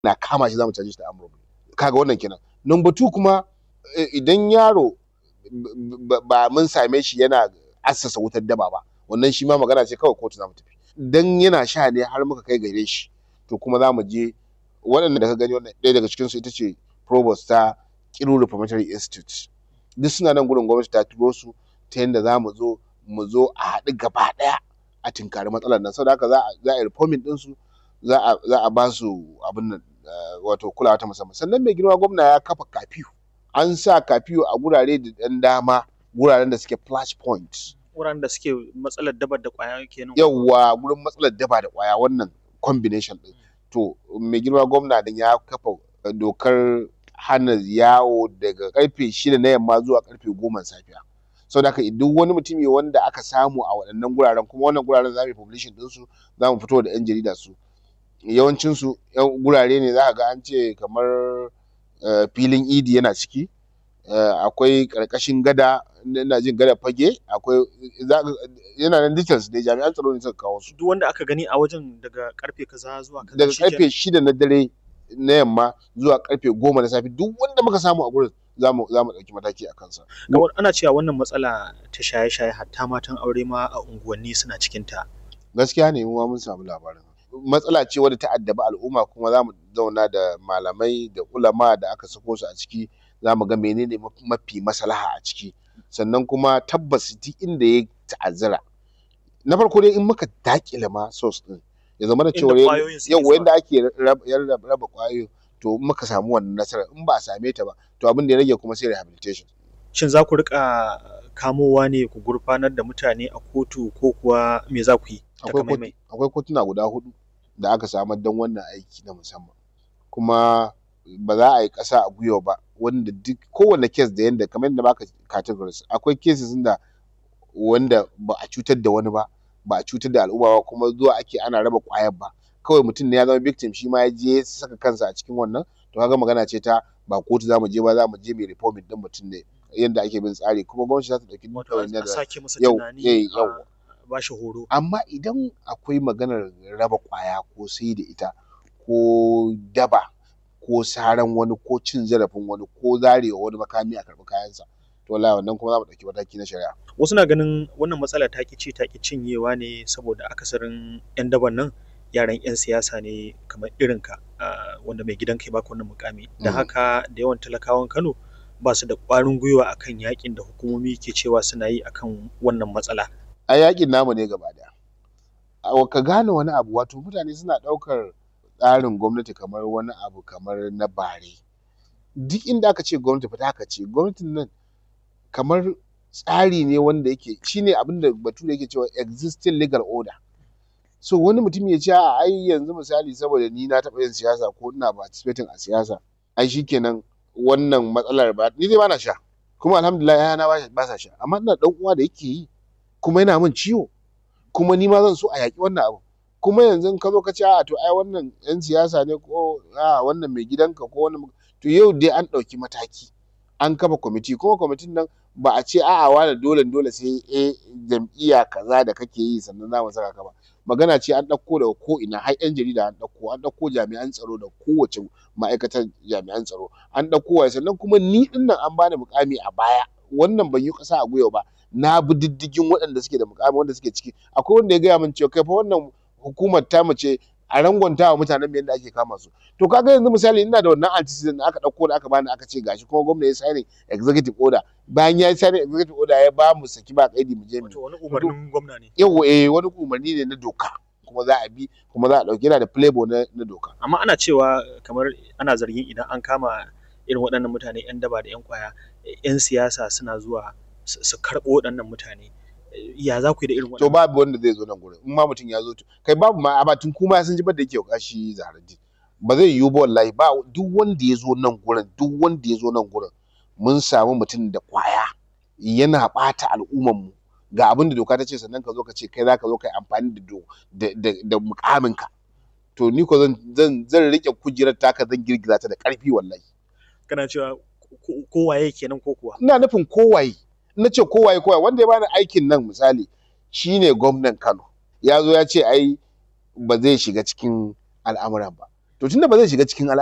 na kama shi zamu caje shi da armed robbery kaga wannan kenan number two kuma idan yaro ba mun same shi yana assasa wutar daba ba wannan shi ma magana ce kawai kotu zamu tafi dan yana sha ne har muka kai gare shi to kuma za mu je waɗanda da ka gani wannan ɗaya daga cikinsu ita ce provost ta Kiru Reformatory Institute duk suna nan gurin gwamnati ta turo su ta yadda za mu zo mu zo a haɗu gaba ɗaya a tinkari matsalar nan saboda haka za a yi reforming ɗinsu za a ba su abin nan wato kulawa ta musamman sannan mai girma gwamna ya kafa kafiyu an sa kafiyu a gurare da ɗan dama guraren da suke flash point wuraren da suke matsalar daba da kwaya kenan yawwa gurin matsalar daba da kwaya wannan combination din to mai girma gwamna din ya kafa dokar hana yawo daga karfe shida na yamma zuwa karfe goma safiya sau da duk wani mutumi wanda aka samu a waɗannan guraren kuma wannan guraren za mu yi publishing ɗinsu za mu fito da 'yan jarida su yawancinsu gurare ne za ga an ce kamar filin idi yana ciki akwai ƙarƙashin gada ina jin gada fage akwai yana nan details dai jami'an tsaro ne suka kawo su duk wanda aka gani a wajen daga karfe kaza zuwa kaza daga karfe shida na dare na yamma zuwa karfe goma na safe duk wanda muka samu a gurin za mu ɗauki mataki a kansa. Kamar ana cewa wannan matsala ta shaye-shaye hatta matan aure ma a unguwanni suna cikin ta. Gaskiya ne mu ma mun samu labarin. Matsala ce wadda ta addabi al'umma kuma za mu zauna da malamai da ulama da aka sako su a ciki za mu ga menene mafi maslaha a ciki. Sannan kuma tabbas duk inda ya ta'azzara. Na farko dai in muka dakile ma source din ya zama da cewa yau yanda ake raba kwayoyin to muka samu wannan nasarar in ba a same ta ba to abin da ya rage kuma sai rehabilitation shin za ku rika kamowa ne ku gurfanar da mutane a kotu ko kuwa me za ku yi akwai kotuna guda hudu da aka samar don wannan aiki na musamman kuma ba za a yi ƙasa a gwiwa ba wanda duk kowane kes da yanda kamar yadda baka categories akwai cases da wanda ba a cutar da wani ba ba a cutar da al'umma ba kuma zuwa ake ana raba kwayar ba kawai mutum ne ya zama victim shi ma ya je saka kansa a cikin wannan to kaga magana ce ta ba kotu za mu je ba za mu je mai reforming din mutum ne yadda ake bin tsari kuma gwamnati za ta dauki mutane da yau yau ba shi horo amma idan akwai maganar raba kwaya ko sai da ita ko daba ko saran wani ko cin zarafin wani ko zarewa wani makami a karɓi kayansa to wallahi wannan kuma za mu ɗauki mataki na shari'a wasu na ganin wannan matsala ta ki ci ta ki cinyewa ne saboda akasarin 'yan daban nan yaran 'yan siyasa ne kamar irinka wanda mai gidan kai baka wannan mukami da haka da yawan talakawan Kano ba su da ƙwarin gwiwa akan yakin da hukumomi ke cewa suna yi akan wannan matsala a yakin namu ne gaba daya ka gane wani abu wato mutane suna ɗaukar tsarin gwamnati kamar wani abu kamar na bare duk inda aka ce gwamnati fita aka ce gwamnatin nan kamar tsari ne wanda yake shine abin da bature yake cewa existing legal order so wani mutum ya ce a ai yanzu misali saboda ni na taɓa yin siyasa ko ina participating a siyasa ai shikenan wannan matsalar ba ni dai bana sha kuma alhamdulillah yana ba sa sha amma ina dan uwa da yake yi kuma yana min ciwo kuma ni ma zan so a yaƙi wannan abu kuma yanzu ka zo ka ce a to ai wannan yan siyasa ne ko a wannan mai gidanka ko wannan to yau dai an ɗauki mataki an kafa kwamiti kuma kwamitin nan ba a ce a'a wani dole dole sai a jam'iyya kaza da kake yi sannan za mu saka ka ba magana ce an ɗauko daga ko ina har yan jarida an ɗauko an ɗauko jami'an tsaro da kowace ma'aikatar jami'an tsaro an ɗauko wa sannan kuma ni ɗin nan an bani mukami a baya wannan ban yi ƙasa a gwiwa ba na bi diddigin waɗanda suke da mukami wanda suke ciki akwai wanda ya gaya min cewa kai fa wannan hukumar ta mace a rangwanta wa mutanen yadda ake kama su to kaga yanzu misali ina da wannan antecedent da aka dauko da aka bani aka ce gashi kuma gwamnati ya signing executive order bayan ya signing executive order ya ba mu saki ba kaidi mu je mu wani umarnin gwamna ne yawa eh wani umarni ne na doka kuma za a bi kuma za a dauki yana da playboy na, na doka amma ana cewa kamar ana zargin idan an kama irin waɗannan mutane yan daba da yan kwaya yan siyasa suna zuwa su karɓo waɗannan mutane ya za ku yi da irin wannan to babu wanda zai zo nan gurin in ma mutum ya zo kai babu ma a batun kuma sun ji da yake kashi zaharaddin ba zai yiwu ba wallahi ba duk wanda ya zo nan gurin duk wanda ya zo nan gurin mun samu mutum da kwaya yana bata al'umman mu ga abin da doka ta ce sannan ka zo ka ce kai za ka zo ka yi amfani da da da mukamin ka to ni ko zan zan zan rike kujerar taka zan girgiza ta da karfi wallahi kana cewa kowaye kenan ko kuwa ina nufin kowaye na ce kowaye kowaye wanda ya bani aikin nan misali shine gwamnan Kano ya zo ya ce ai ba zai shiga cikin al'amuran ba to tunda ba zai shiga cikin